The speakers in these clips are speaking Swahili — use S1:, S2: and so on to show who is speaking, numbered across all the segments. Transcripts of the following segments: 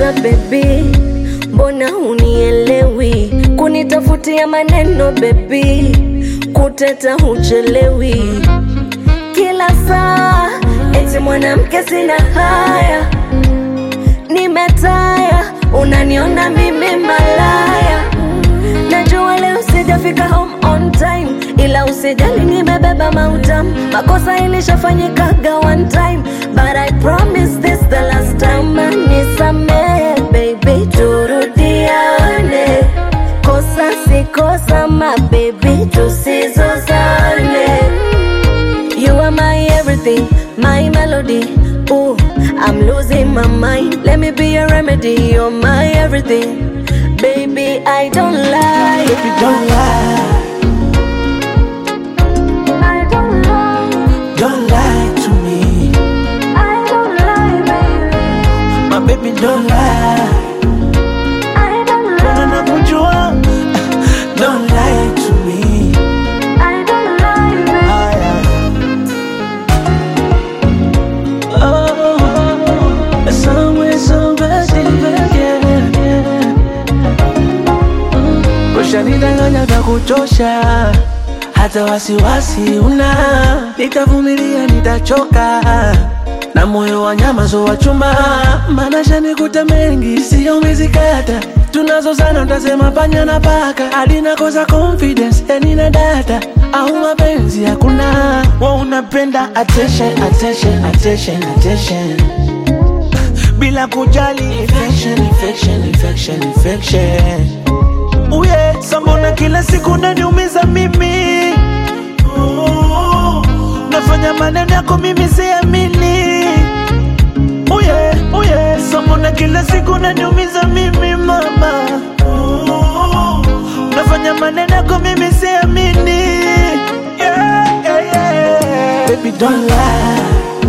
S1: sasa baby, mbona hunielewi? Kunitafutia maneno baby, kuteta huchelewi. Kila saa eti mwanamke sina haya, nimetaya, unaniona mimi malaya. Najua leo sijafika home on time, ila usijali, nimebeba mautam. Makosa ilishafanyikaga one time, but I promise this the last time. Nisamehe baby, turudiane, kosa si kosa, my baby, tusizozane. You are my everything, my melody. Ooh, I'm losing my mind. Let me be your remedy. You're my everything, baby. I don't lie.
S2: Baby, don't lie,
S1: I don't lie.
S2: don't lie to me.
S1: I don't lie, baby.
S2: My baby, don't lie.
S1: I don't
S2: Mbona nakujua? Don't lie to me.
S1: I don't lie, baby.
S2: Aya. Oh, somewhere, somebody, yeah, yeah. Mm. Ushanidanganya vya kuchosha, hata wasiwasi una. Nitavumilia, nitachoka na moyo wa nyama zo wa chuma, maana shanikuta mengi, sio mizikata tunazozana, utasema panya na paka, alina kosa confidence, yani na data au mapenzi hakuna. Wa unapenda attention, attention, attention, attention bila kujali infection, infection, infection, infection. Uye, sambona kila siku naniumiza mimi Oh, nafanya maneno yako mimi siamini Uye, uye, sambona kila siku naniumiza mimi mama Oh, nafanya maneno yako mimi siamini yeah, yeah, yeah. Baby don't lie,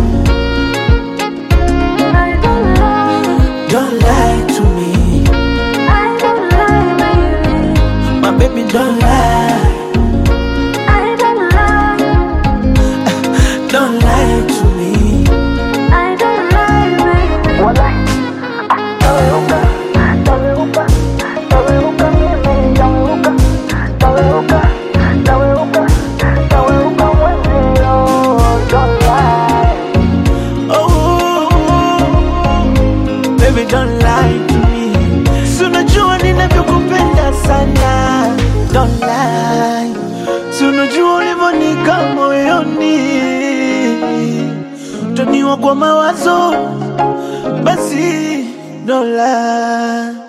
S1: I don't lie.
S2: don't lie to me
S1: I don't lie, baby.
S2: My baby don't lie,
S1: I don't lie.
S2: don't lie to me
S1: I don't lie, baby. Walai. Taweuka, taweuka, taweuka mimi, taweuka, taweuka, taweuka, taweuka mwenzio. Don't lie.
S2: Oh, baby don't lie to me. Si unajua ninavyokupenda sana. Don't lie. Si unajua ulivyonika moyoni. Utaniwa kwa mawazo. Basi don't lie.